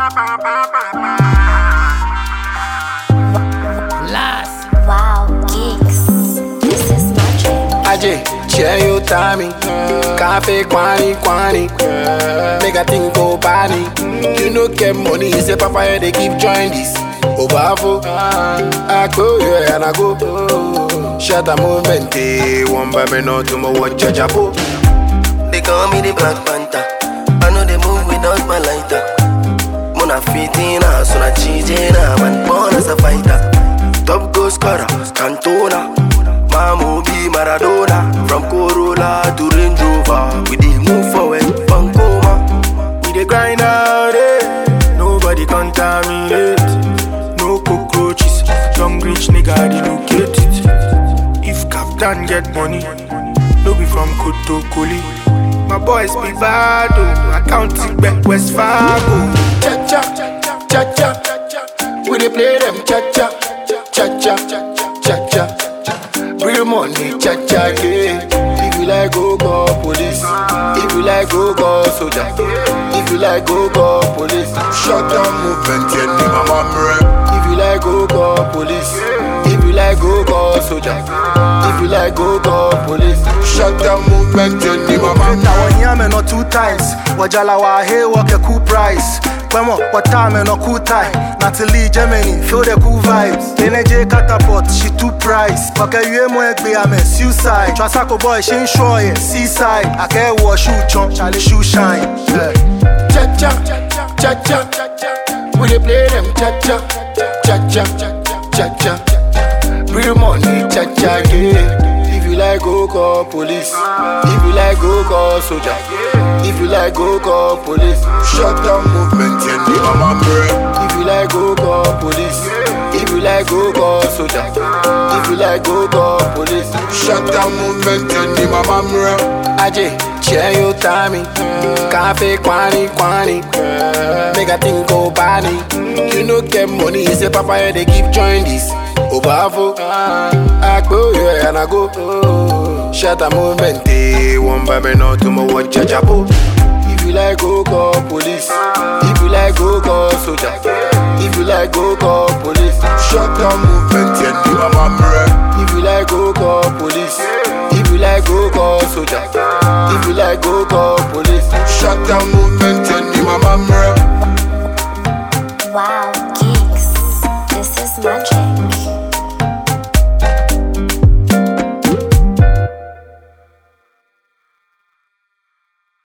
Last. Wow, geeks. This is magic. Aje, share your timing. Cafe quani quani. Make a thing go bani. You no get money, say papa yeah, they keep join this. Obafo, I go yeah and I go. Shut a movement, eh, one by me no tomorrow watch a chapo. They call me the Black Panther. I know they move without my lighter. Mona fitina, so na cheatina, man born as a fighter. Top goal scorer, Cantona. Mamu be Maradona. From Corolla to Range Rover, we dey move forward, Pancoma. We dey grind out it. Nobody contaminate. No cockroaches. Young rich nigga relocate it. If Captain get money, no be from Kotokoli. My boys be bad, oh. I count it back West Fargo. Cha cha, cha cha. We dey play them cha cha, cha cha, cha cha. Real money, cha cha, yeah. If you like, go call police. If you like, go call soldier. If you like, go call police. Shut down movement, yeah, ni mama mre. If you like, go call police. If you like, go call soldier. If you like, go call police. Shut down movement, yeah, ni mama mre. na wanyame no two times wajala wa he work a cool price Kwemo, watame no cool tie Natalie Germany, feel the cool vibes NJ catapult, she two price Waka yue mo egbe ame suicide Trasako boy, she ain't sure yeah, seaside Ake wo shoe chon, Charlie shoe shine yeah. cha cha cha cha We dey play them cha cha cha cha cha cha. Real money cha cha yeah. If you like go call police. If you like go call soldier. If you like go call police. Shut down movement yeah, ni mama mre. If you like go call police. If you like go call soldier. If you like go call police. Shut down movement yeah, ni mama mre. Aje, share your timing. Cafe quani quani. Make a thing go bani. You no get money, say papa yeah, they keep join this. Obafo, I go yeah and I go. Shut a movement, eh. One by me no tomorrow watch a chapo. If you like go call police. If you like go call soldier. If you like go call police. Shut down movement, yeah, ni mama mre. If you like go call police. If you like go call soldier. If you like go call police.